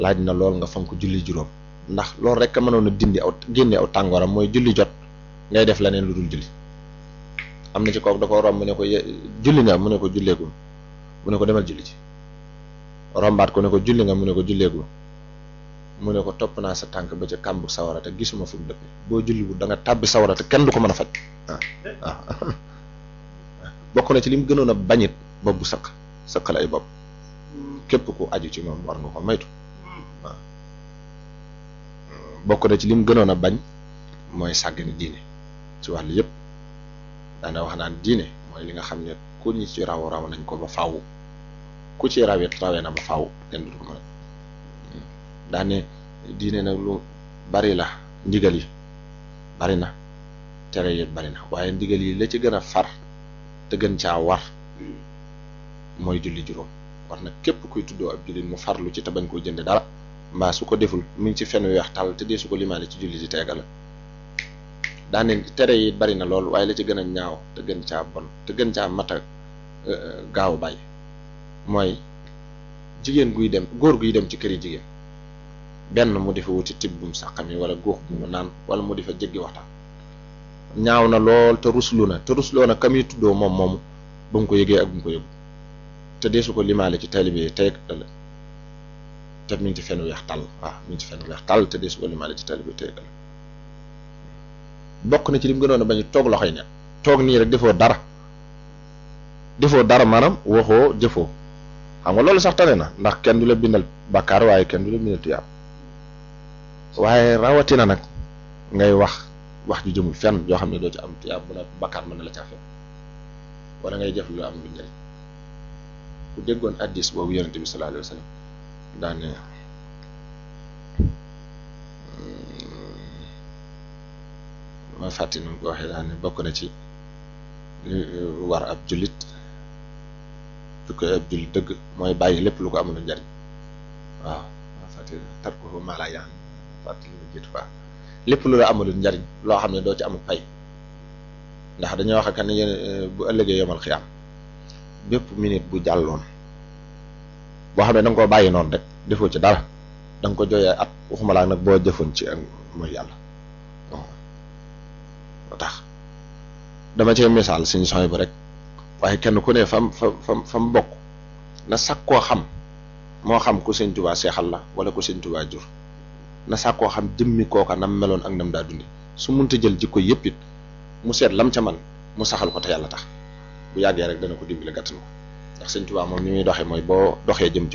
laaj na lool nga fonk julli juróom ndax loolu rek a mënoon a dindi aw génne aw tàngooram mooy julli jot ngay def leneen lu dul julli am na ci kooku da ko romb mu ne ko julli nga mu ne ko julleegu mu ne ko demal julli ci rombaat ko ne ko julli nga mu ne ko julleegu mu ne ko topp naa sa tànk ba ca kàmbu sawara te gisuma fu mu dëppe boo julli bu da nga tàbbi sawara te kenn du ko mën a faj waaw waaw bokk na ci li mu gënoon a bañit bopp bu sëq sëqal ay bopp képp ku aju ci moom war nga ko maytu waaw bokk na ci li mu gënoon a bañ mooy sàggane diine ci wàllu yëpp daana wax naan diine mooy li nga xam ne ku ñi ci raw raw nañ ko ba faaw ku ci rawet rawee na ba faaw kenn du ko mën a daane diine nag lu bari la ndigal yi bari na tere yi bari na waaye ndigal yi la ci gën a far te gën caa war mooy julli juróom war na képp kuy tuddoo ab jullit mu farlu ci te bañ koo jënde dara mbaa su ko deful mu ngi ci fen weex tàll te dee su ko limaale ci julli di teega la daane tere yi bari na lool waaye la ci gën a ñaaw te gën caa bon te gën caa mat a gaaw bàyyi mooy jigéen guy dem góor guy dem ci kër yi jigéen benn mu di fa wuti tibbum saqami wala góox bu mu naan wala mu di fa jéggi waxtaan ñaaw na lool te ruslu na te rusloo na kam yi tuddoo moom moomu ba mu ko yëgee ak bu mu ko yëgu te deesu ko limaale ci taalibe yi tey ëllëg te mi ngi ci fenn weex tàll waaw mi ngi ci fenn weex tàll te deesu ko limaale ci taalibe yi tey ëllëg bokk na ci li mu gënoon a bañ toog loxoy ne toog nii rek defoo dara defoo dara maanaam waxoo jëfoo xam nga loolu sax tane na ndax kenn du la bindal bàkkaar waaye kenn du la bindal tuyaab waaye rawatina nag ngay wax wax ju jëmul fenn yoo xam ne doo ci am tuyaab bu la bàkkaar mën na la caa fekk wala ngay jëf lu am lu njëriñ ku déggoon addis boobu yonente bi sallallahu alayhi wa sallam daane ma fàtti nu ko waxee daane bokk na ci li war ab jullit su koy ab jullit dëgg mooy bàyyi lépp lu ko amul njariñ waaw ma fàtti tar ko maa laa yaan fàtti lu jiitu fa lépp lu la amul njariñ loo xam ne doo ci amul pay ndax dañoo wax kan ne yéen bu ëllëgee yomal xiyaam bépp minute bu jàlloon boo xam ne da nga koo bàyyi noonu rek defoo ci dara da nga ko jooyee at waxuma laa nag boo jëfoon ci ak mooy yàlla moo tax dama cee misaal suñu sooy bu rek waaye kenn ku ne fam fa fam fa mu bokk na sàkk koo xam moo xam ku sëñ Tuubaa seexal la wala ku sëñ Tuubaa jur na sàkk koo xam jëmmi kooka nam meloon ak nam daa dundi su munta jël jikko yëpp it mu seet lam ca man mu saxal ko te yàlla tax bu yàggee rek dana ko dimbali gàttan ko ndax sëñ Tuubaa moom ni muy doxee mooy boo doxee jëm ci